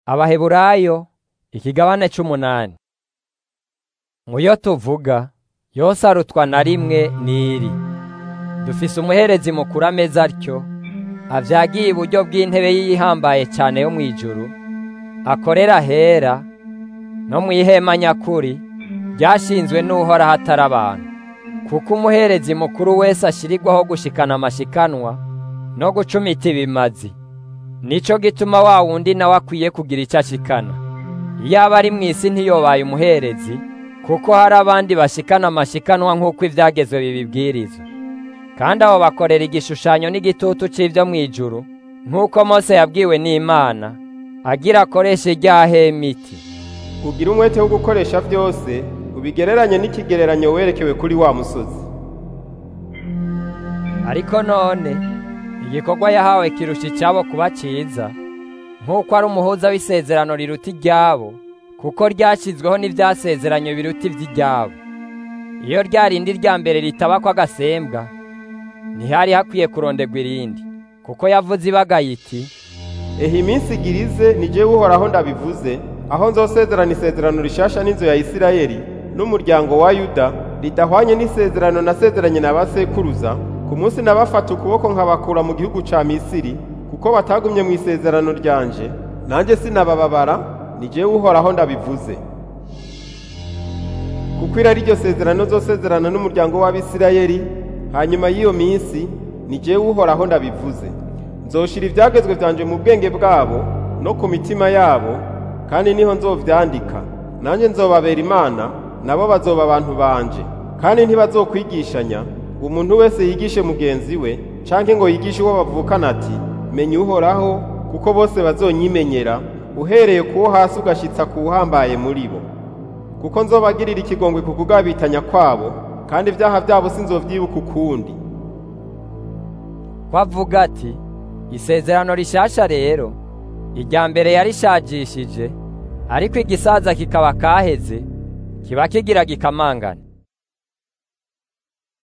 Abaheburayo ikigabane c'umunani muyo tuvuga yose arutwa na rimwe n'iri dufise umuherezi mukuru ameze atyo avyagiye iburyo bw'intebe yihambaye cane yo mw'ijuru akorera hera no mw'ihema nyakuri ryashinzwe n'uhoraho atari abantu kuko umuherezi mukuru wese ashirirwaho gushikana amashikanwa no gucumita ibimazi nico gituma wa wundi nawe akwiye kugira ico ashikana iyaba ari mw'isi ntiyobaye umuherezi kuko hari abandi bashikana amashikanwa nk'uko ivyagezwe bibibwiriza kandi abo bakorera igishushanyo n'igitutu c'ivyo mw'ijuru nk'uko mose yabwiwe n'imana agira akoreshe rya hema iti ugira umwete wo gukoresha vyose ubigereranye n'ikigereranyo werekewe kuri wa musozi ariko none igikorwa yahawe kirusha icabo kuba ciza nk'uko ari umuhuza w'isezerano riruta iryabo kuko ryashyizweho n'ivyasezeranye biruta ivy'iryabo iyo rya rindi rya mbere ritabako agasembwa ntihari hakwiye kuronderwa irindi kuko yavuze ibagaye iti ehe iminsi igirize ni jewe uhoraho ndabivuze aho nzosezerana isezerano rishasha n'inzu ya isirayeli n'umuryango wa yuda ridahwanye n'isezerano nasezeranye na basekuruza ku munsi nabafata ukuboko nkabakura mu gihugu ca misiri kuko batagumye mu isezerano ryanje nanjye sinabababara ni jewe uhoraho ndabivuze kuko iri ari ryo sezerano nzosezerana n'umuryango w'abisirayeli hanyuma y'iyo minsi ni jewe uhoraho ndabivuze nzoshira ivyagezwe vyanje mu bwenge bwabo no ku mitima yabo kandi niho nzovyandika nanjye nzobabera imana nabo bazoba abantu banje kandi ntibazokwigishanya umuntu wese yigishe mugenzi we canke ngo yigishe uwo bavukana ati menya uhoraho kuko bose bazonyimenyera uhereye kuwo hasi ugashitsa kuwuhambaye muri bo kuko nzobagirira ikigongwe ku kugabitanya kwabo kandi ivyaha vyabo sinzovyibuka ukundi ko avuga ati isezerano rishasha rero irya mbere yarishajishije ariko igisaza kikaba kaheze kiba kigira gikamangana